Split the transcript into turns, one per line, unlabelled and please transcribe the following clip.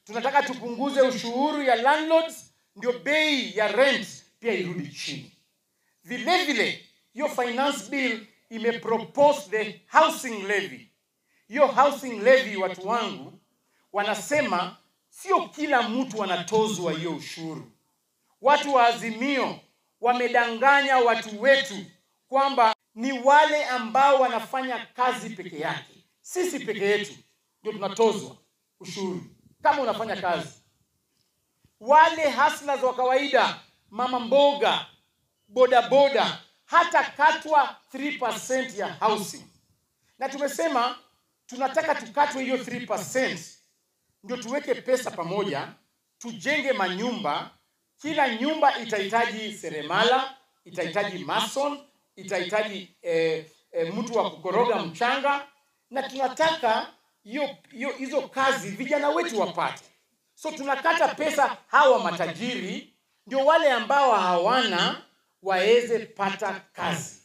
tunataka tupunguze ushuru ya landlords ndio bei ya rent pia irudi chini vile vile hiyo finance bill imepropose the housing levy hiyo housing levy watu wangu wanasema sio kila mtu anatozwa hiyo ushuru watu wa azimio wamedanganya watu wetu kwamba ni wale ambao wanafanya kazi peke yake sisi peke yetu ndio tunatozwa ushuru kama unafanya kazi wale hustlers wa kawaida mama mboga bodaboda hata katwa 3% ya housing na tumesema tunataka tukatwe hiyo 3% ndio tuweke pesa pamoja tujenge manyumba kila nyumba itahitaji seremala itahitaji mason itahitaji eh, eh, mtu wa kukoroga mchanga na tunataka hiyo hiyo hizo kazi vijana wetu wapate so tunakata pesa hawa matajiri ndio wale ambao hawana waweze pata kazi